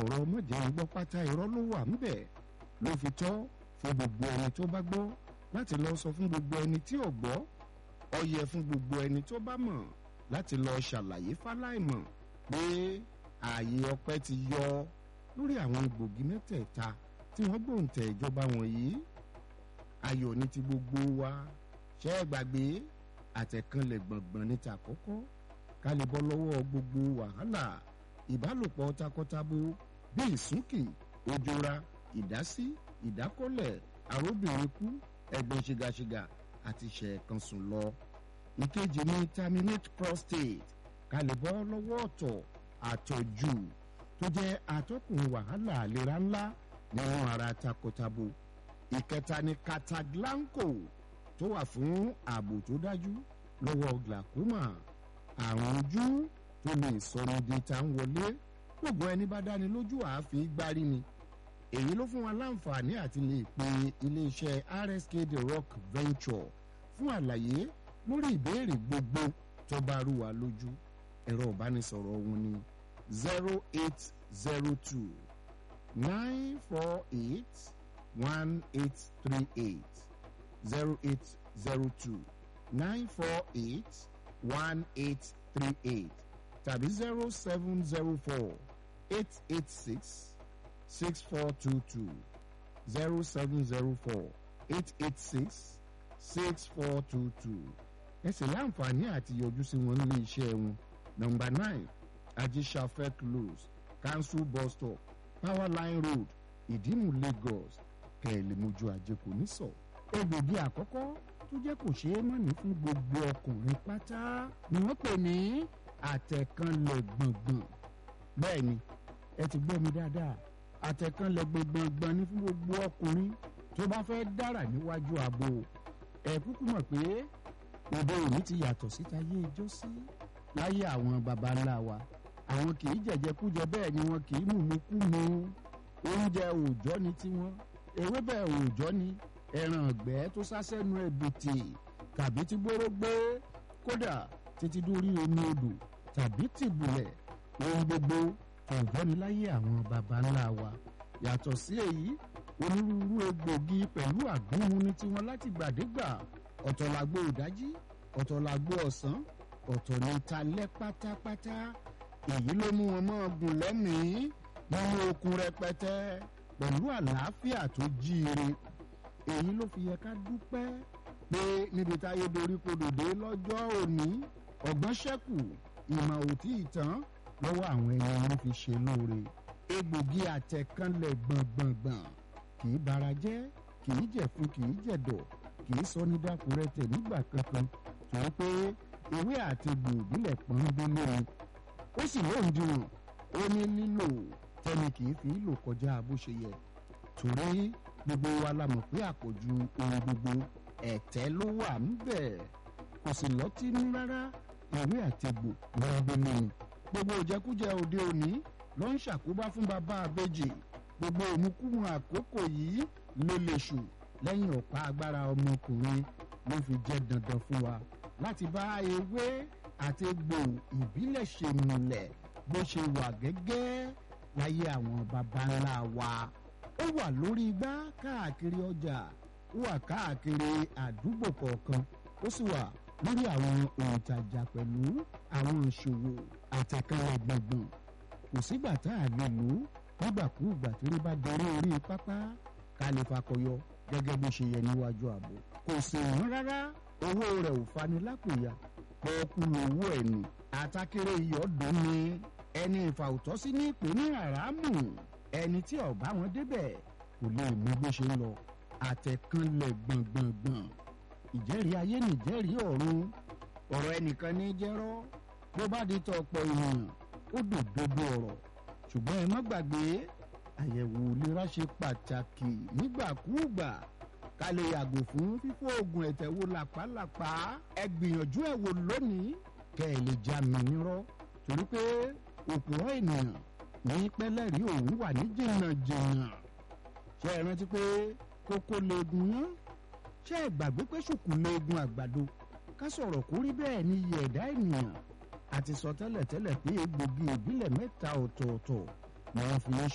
ọ̀rọ̀ mọ̀jẹ̀ ń gbọ́ pátá irọ́ ló wà ńbẹ̀ ló fi tọ́ fún gbogbo ẹni tó bá gbọ́ láti lọ sọ fún gbogbo ẹni tí ò gbọ́ ó yẹ fún gbogbo ẹni tó bá mọ̀ láti lọ ṣàlàyé fáláìmọ̀ pé ààyè ọpẹ́ ti yọ lórí àwọn egbògi mẹ́tẹ̀ẹ̀ta tí wọ́n gbòǹtẹ̀ ìjọba wọ̀nyí ayọ̀ ní ti gbogbo wa ṣẹ́ ẹ gbàgbé àtẹ̀kànlẹ̀ gbọ̀ngbọ̀n ní ti àkọ́kọ́ ká lè bọ́ lọ́wọ́ gbogbo wàhálà ìbálòpọ̀ takọtabo bí ìsúnkì òjòra ìdásí ìdákọ́lẹ̀ àróbìnrin kú ẹ̀gbọ́n ṣìgàṣìgà àti ṣẹ̀ẹ̀kan sùn lọ. ìkejì ní terminate prostate ká lè bọ́ lọ́wọ́ ọ̀tọ̀ àtọ̀jù tó jẹ́ atọ́kùn wàhálà àlera ńlá nínú ara takọtabo. ìkẹta ní cataglanco tó wà fún ààbò tó dájú lọ́wọ́ glaucoma àrùn ojú tó lè sọni di ta ń wọlé gbogbo ẹni bá dáni lójú àáfin gbárí ni èyí ló fún wa láǹfààní àti lè pe iléeṣẹ́ rsk the rock venture fún àlàyé lórí ìbéèrè gbogbo tó bá rú wa lójú ẹ̀rọ ìbánisọ̀rọ̀ wọn ni zero eight zero two nine four eight one eight three eight zero eight zero two nine four eight one eight three eight tàbí zero seven zero four eight eight six six four two two zero seven zero four eight eight six six four two two ẹ sì láǹfààní àti yọjú sí wọn nílé iṣẹ́ wọn nọ́mbà nine ajisafẹ close council bus stop power line road ìdímù lagos kẹ̀lẹ́mọ́jú àjẹkù nísọ̀ egbògi àkọ́kọ́ tó jẹ́ kò ṣeé mọ̀ní fún gbogbo ọkùnrin pátá ni wọ́n pè ní àtẹ̀kànlẹ̀ gbọ̀ngbọ̀n bẹ́ẹ̀ ni ẹ ti gbọ́ mi dáadáa àtẹ̀kànlẹ̀ gbọ̀ngbọ̀n ni fún gbogbo ọkùnrin tó bá fẹ́ dára níwájú ààbò ẹ kúkú mọ̀ pé òde òní ti yàtọ̀ síta yé ijó sí láyé àwọn baba ńlá wa àwọn kì í jẹ̀jẹ̀kújẹ bẹ́ẹ̀ ni wọn kì í mùmúkúmu oúnjẹ òòjọ́ ni tiwọn ewébẹ̀ òòjọ́ ni ẹran ọ̀gbẹ́ tó sásẹ́nu ẹ̀bìtì tàbí tí gbóró gbé kódà títí dórí omi odò tàbí tìbùlẹ̀ ohun gbogbo ọ̀jọ́ ni láyé àwọn baba ńlá wa yàtọ̀ sí èyí onírúurú egbògi pẹ̀lú àgbóhun ní tiwọn láti gbàdégbà ọ̀tọ̀ làgbo ìdájí ọ̀tọ̀ làgbo ọ̀sán ọ̀tọ̀ ní talẹ́ pátápátá èyí ló mú wọn mọ́ gùn lẹ́mìí nínú okun rẹpẹtẹ pẹ̀lú àlàáfíà tó jíire èyí ló fi yẹ ká dúpẹ́ pé níbi táyé dorí kodò dé lọ́jọ́ òní ọ̀gbọ́n ṣẹ́kù ìmọ̀ òtí ìtàn lọ́wọ́ àwọn ẹni wọn fi ṣe lóore egbògi àtẹ̀kánlẹ̀ gbọ̀ngbọ̀ngbọ̀n kì í bara jẹ́ kì í jẹ̀fun kì í jẹ̀dọ̀ kì í sọ ní dákúrẹ́tẹ̀ nígbà kankan torí pé ewé àti egbò ìbílẹ̀ pọ́nbélé ni ó sì lóun dìwọ̀n ó ní lílò tẹ́ni kì í fi lò kọjá bó ṣe yẹ torí gbogbo wa la mọ̀ pé àpọ̀jù ohun gbogbo ẹ̀tẹ́ ló wà ńbẹ̀ kò sì lọ́tínú rárá ewé àti egbò pọ́nbélé ni gbogbo òjẹkújẹ òde òní ló ń ṣàkóbá fún bàbá àbèjì gbogbo òmùkúmu àkókò yìí ló lè ṣù lẹ́yìn ọ̀pá agbára ọmọkùnrin ló fi jẹ́ dandan fún wa láti bá ewé àti egbò ìbílẹ̀ ṣe múlẹ̀ bó ṣe wà gẹ́gẹ́ láyé àwọn baba ńlá wa ó wà lórí igbá káàkiri ọjà ó wà káàkiri àdúgbò kọ̀ọ̀kan ó sì wà lórí àwọn òǹtajà pẹ̀lú àwọn ìṣòwò àtẹ̀kẹ́lẹ̀ gbọ̀ngbọ̀n kò sígbà tá a lè lò ó nígbàkúùgbà tí ó bá darí orí pápá ká lè fakọyọ gẹ́gẹ́ bó ṣe yẹ níwájú ààbò kò sì wọ́n rárá owó rẹ̀ ò fani lápòyà pọ́ọ́kú lówó ẹ̀ nù àtàkèrè iyọ̀ dùn ní ẹni ìfàwùtọ́sí ní ìpè ní àràmù ẹni tí ọ̀bá wọn débẹ̀ kò lè mú bó ṣe ń lọ àtẹ̀kànlẹ̀ gbọ̀ngbọ̀ngbọ̀n ìjẹ́rìí ayé nìjẹ́rìí ọ̀run ọ̀rọ̀ ẹnìkan ní jẹ́rọ́ bó bá di tọ̀ ọ̀pọ̀ ènìyàn ó dòdòdó ọ̀rọ̀ ṣùgbọ́n ẹ má gbàgbé àyẹ̀wò ìlera ṣe pàtàkì nígbàkúùgbà ká lè yàgò fún fífọ́ oògùn ẹ̀tẹ̀ wo làpálàpá ẹ gbìyànjú ẹ̀ wò lónìí kẹ́ ẹ lè já mi nírọ́ torí pé òpùrọ̀ ènìyàn ní pẹ́lẹ́rì òun wà ní jìnnàjìnnà ṣé ẹ rántí pé kókó leegun yán ṣé ẹ gbàgbé pé ṣùkú leegun àgbàdo ká sọ̀rọ̀ kó rí bẹ́ẹ̀ ni iye ẹ̀dá ènìyàn àti sọ tẹ́lẹ̀tẹ́lẹ̀ pé egbògi ìbílẹ̀ mẹ́ta ọ̀tọ̀ọ̀tọ̀ ni wọ́n fi ń